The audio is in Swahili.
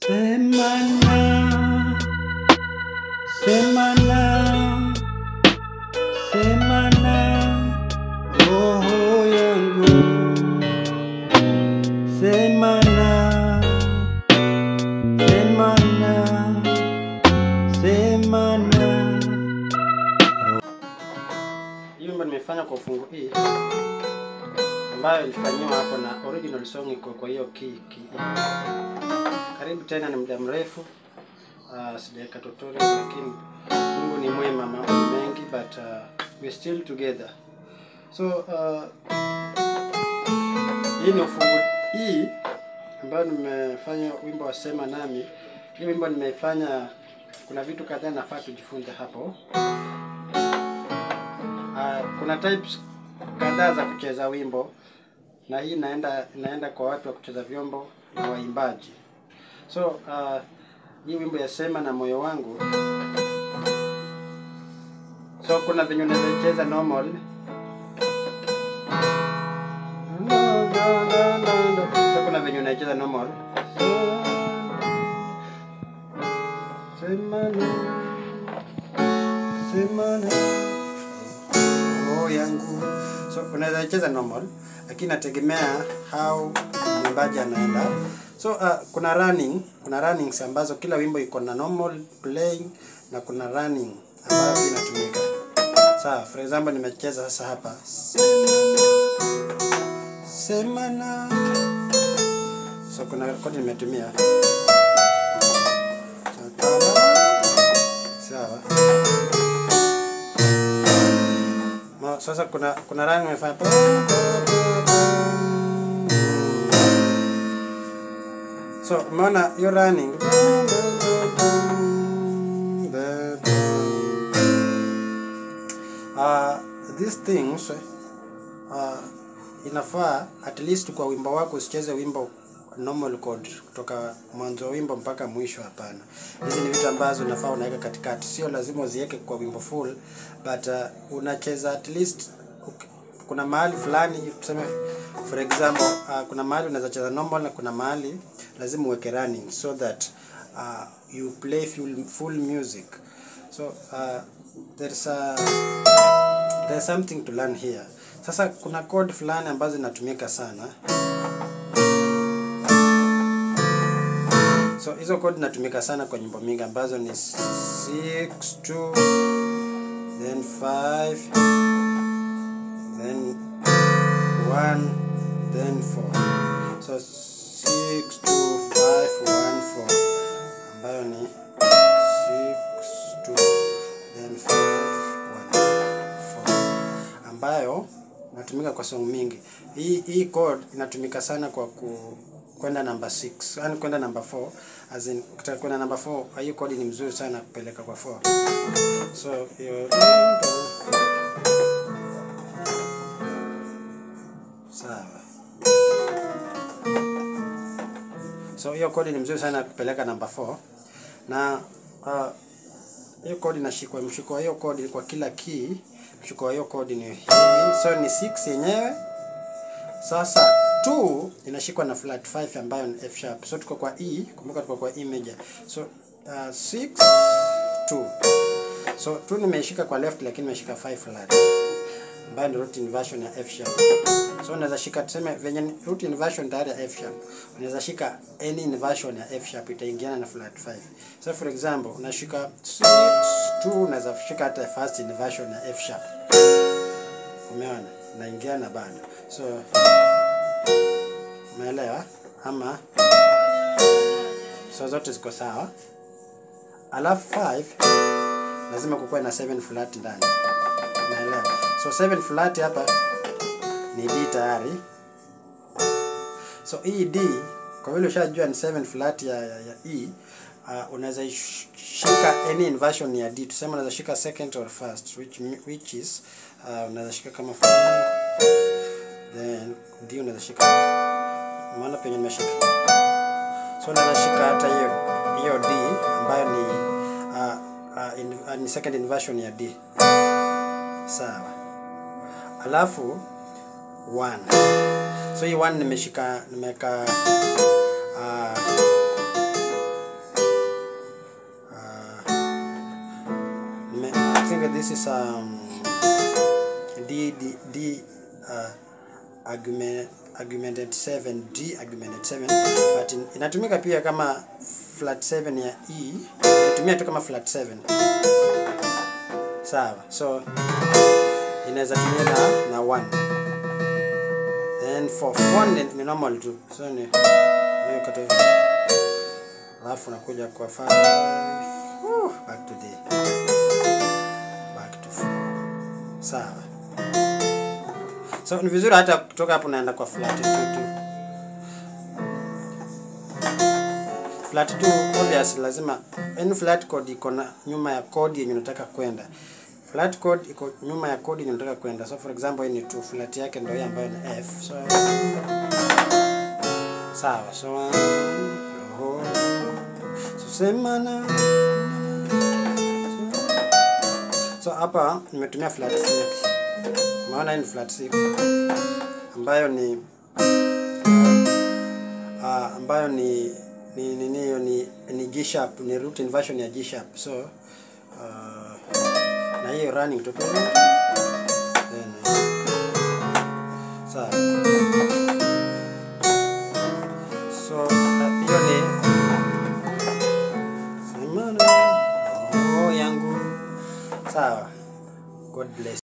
Semana, semana, semana, roho yangu. Semana, semana, semana. Hii wimbo nimefanya kwa ufungu hii ambayo ilifanyiwa hapo na original song iko kwa hiyo key key. Karibu tena, ni muda mrefu uh, sijaweka tutorial, lakini Mungu ni mwema, mambo ni mengi but uh, we still together. So uh, hii ni ufungu hii ambayo nimefanya wimbo wa sema nami. Hii wimbo nimeifanya, kuna vitu kadhaa nafaa tujifunze hapo. Uh, kuna types kadhaa za kucheza wimbo na hii inaenda inaenda kwa watu wa kucheza vyombo na waimbaji. So uh, hii wimbo ya sema na moyo wangu, so kuna venye unaweza cheza normal so kuna venye unacheza normal sema na sema na roho yangu. So unaweza cheza normal, lakini nategemea how mwimbaji anaenda. So uh, kuna running, kuna runnings ambazo kila wimbo iko na normal playing na kuna running ambayo pia inatumika. Sawa, for example nimecheza sasa hapa semana, so kuna kodi nimetumia sawa. Ma- Sasa kuna kuna rangi nimefanya so umeona hiyo running uh, these things uh, inafaa at least kwa wimbo wako usicheze wimbo normal chord kutoka mwanzo wa wimbo mpaka mwisho. Hapana, hizi ni vitu ambazo unafaa unaweka katikati, sio lazima uziweke kwa wimbo full, but uh, unacheza at least uk- kuna mahali fulani tuseme for example uh, kuna mahali unaweza cheza normal na kuna mahali lazima uweke running so that uh, you play full, full music so uh, there's a there's something to learn here. Sasa kuna chord fulani ambazo zinatumika sana. So hizo chord zinatumika sana kwa nyimbo mingi ambazo ni 6 2 then 5 then 1 then 4. So 6 2 5 1 4 ambayo ni 6 2 then 5 1 4 ambayo inatumika kwa song mingi. Hii hii chord inatumika sana kwa ku kwenda namba 6, yani kwenda namba 4 as in ukitaka kwenda namba 4, hiyo chord ni mzuri sana kupeleka kwa 4. So hiyo sawa. So hiyo chord ni mzuri sana kupeleka namba 4 na uh, hiyo chord inashikwa, mshiko wa hiyo chord kwa kila key, mshiko wa hiyo chord ni hivi, so ni 6 yenyewe. Sasa 2 inashikwa na flat 5 ambayo ni F sharp, so tuko kwa E, kumbuka tuko kwa E major, so uh, 6 2 so 2 nimeishika kwa left, lakini nimeshika 5 flat ambayo ni root inversion ya F sharp. So unaweza shika tuseme venye ni root inversion tayari ya F sharp, unaweza shika any inversion ya F sharp itaingiana na flat 5. So for example, unashika 6 2, unaweza shika hata first inversion ya F sharp. Umeona? Naingiana bado. So umeelewa? Ama so zote ziko sawa. Alafu 5 lazima kukuwe na 7 flat ndani. Umeelewa? So 7 flat hapa ni D tayari. So hii D kwa vile ushajua ni 7 flat ya, ya, ya E uh, unaweza ish- shika any inversion ya D. Tuseme unaweza shika second or first which mi- which is uh, unaweza shika kama for- then D unaweza shika maana penye nimeshika. So unaweza shika hata hiyo hiyo D ambayo ni uh, uh, in, uh, ni second inversion ya D. Sawa. Alafu 1. So hii 1 nimeshika nimeka uh, this is um, D D D uh, argument augmented 7 D augmented 7 but in, inatumika pia kama flat 7 ya E inatumia tu kama flat 7 sawa so inaweza tumia na, na 1 then for 4 ni, ni normal tu so ni hiyo kata alafu nakuja kwa 5 Woo, back to D back to 4 sawa so ni vizuri hata kutoka hapo naenda kwa flat 2 tu flat 2 obvious lazima any flat code iko na nyuma ya code yenye unataka kwenda flat code iko nyuma ya code yenye unataka kwenda so for example hii ni 2 flat yake ndio hii ambayo ni F so sawa so oh, so sema na so hapa nimetumia flat 6 maana hii ni flat 6 ambayo ni uh, ambayo ni ni nini hiyo ni, ni G sharp ni root inversion ya G sharp so uh, na hiyo running to then sawa so uh, hiyo ni semana oh yangu sawa god bless